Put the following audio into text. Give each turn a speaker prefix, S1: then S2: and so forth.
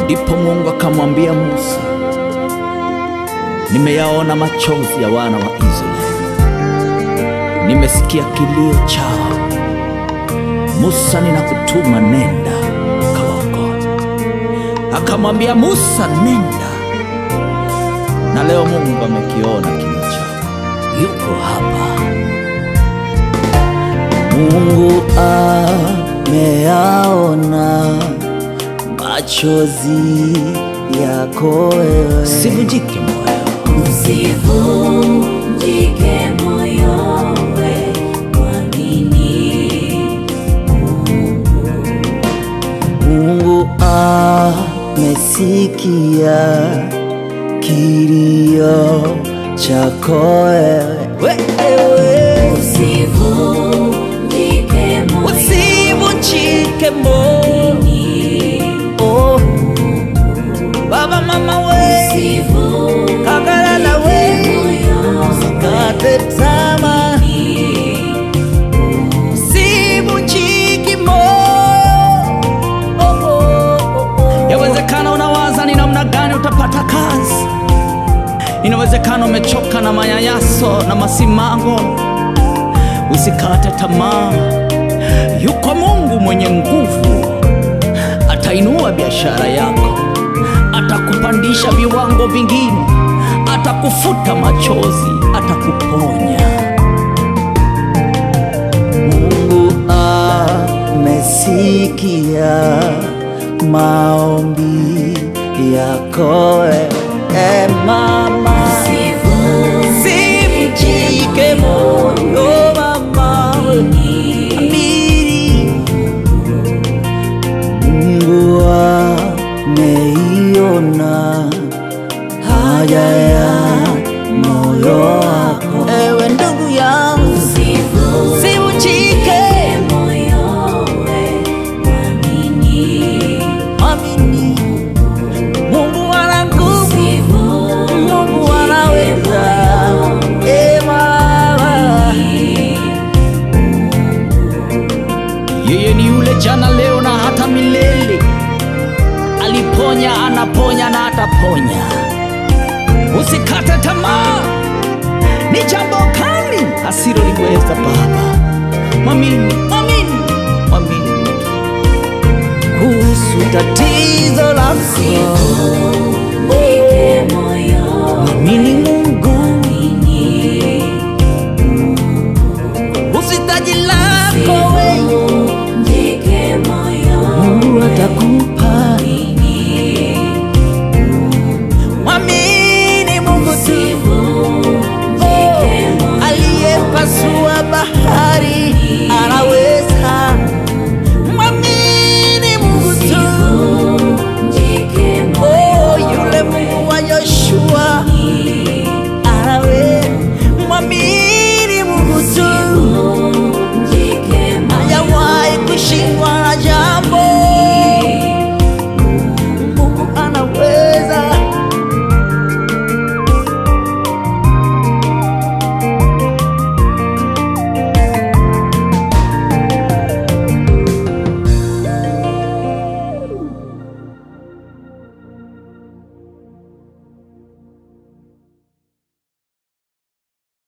S1: Ndipo Mungu akamwambia Musa, nimeyaona machozi ya wana wa Israeli, nimesikia kilio chao. Musa, ninakutuma nenda kawaokoa. Akamwambia Musa, nenda. Na leo Mungu amekiona kilio chao, yuko hapa. Mungu ameyaona machozi yako wewe, sivunjike moyo.
S2: Usivunjike moyo we, mwamini
S1: Mungu amesikia kilio chako wewe, wewe.
S2: Usivunjike moyo
S1: Usivunjike moyo oh. Baba mama we
S2: Usivunjike
S1: kakalala we
S2: moyo
S1: kate tama Usivunjike moyo oh, oh, oh. Yawezekana unawaza ni namna gani utapata kazi. Inawezekana umechoka na manyanyaso na masimango. Usikate tamaa, yuko Mungu mwenye nguvu, atainua biashara yako, atakupandisha viwango vingine, atakufuta machozi, atakuponya. Mungu amesikia maombi yako, e mama. Usivunjike moyo mama, amini Mungu ameiona haja ya moyo wako, ewe ndugu yangu, usivunjike
S2: moyo we, mwamini
S1: amini Mungu ana nguvu, Mungu anaweza, e mama. Yeye ni yule jana, leo na hata milele. Aliponya, anaponya na ataponya. Usikate tamaa, ni jambo kali asiloliweza Baba. Mwamini, mwamini, mwamini kuhusu tatizo lako.
S2: Usivunjike moyo
S1: Mwamini Mungu, usitaji lako wewe,
S2: Usivunjike moyo
S1: Mungu atakupa. Mwamini Mungu tu
S2: Usivunjike moyo
S1: aliyepasua bahari